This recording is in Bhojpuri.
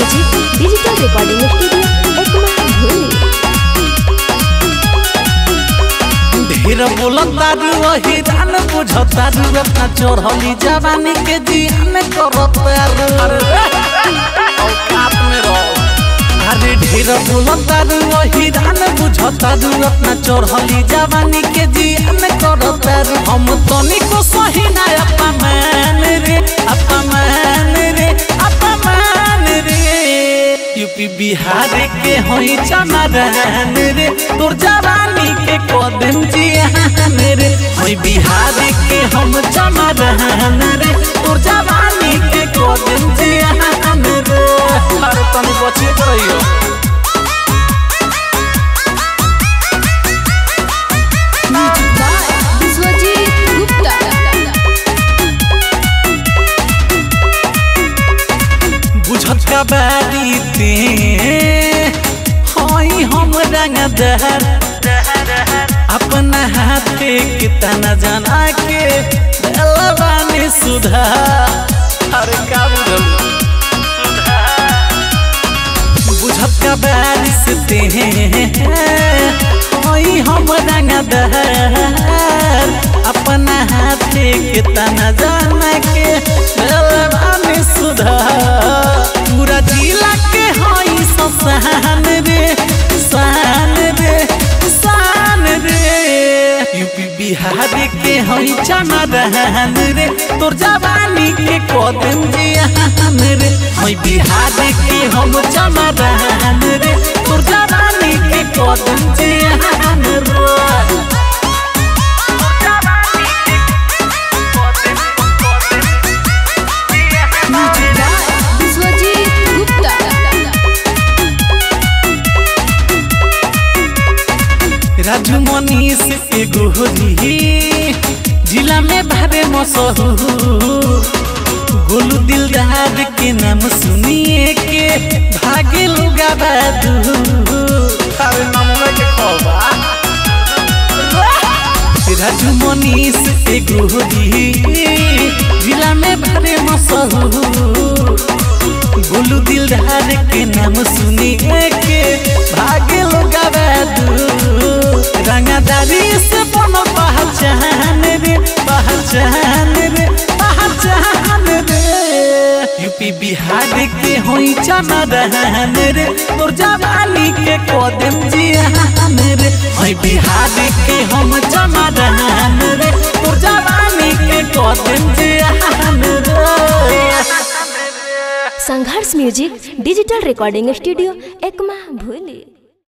music digital recording studio Ekma भूली ढेर बोलतारू वही रान बुझतारू अपना चढ़ली जवानी के जियान करतारू औकात में रहो अरे ढेर बोलतारू वही रान बुझतारू अपना चढ़ली जवानी के जियान करतारू हम तनिको सही ना अपमान रे अपमान रे अपमान रे यूपी बिहार के होई चमरान रे तोर जवानी के कदम जियान रे होई बिहार के हम चमरान रे तोर जवानी के कदम जियान रे अरे तनी बचे के रहियो विश्वजीत गुप्ता बुझत का बारी ते होई हम रंगदार अपना हाथे कितना जाना के दिलवानी सुधार अरे का बुझल बुझत का बारिश ते होई हम रंगदार अपना हाथे कितना जाना के दिलवानी सुधार पूरा जिला के होई ससान रे सान रे सान रे यूपी बिहार के होई चमरान रे तोर जवानी के कदम जियान रे होई बिहार के हम चमरान रे तोर जवानी के कदम जियान रे विश्वजीत गुप्ता राजू मनीष के गोहरी जिला में भारे मशहूर गोलू दिलदार के नाम सुनिए के भागे लुगा अरे नाम के खबा राजू मनीष के गोहरी जिला में भारे मशहूर गोलू दिलदार के नाम सुनिए के भागे लोग रंगादारी से बनल पहचान रे पहचान रे पहचान रे यूपी बिहार के होई चमरान रे तोर जवानी के कदम जियान रे होई बिहार के हम चमरान रे तोर जवानी के कदम जियान रे Sangharsh music digital recording studio Ekma भूली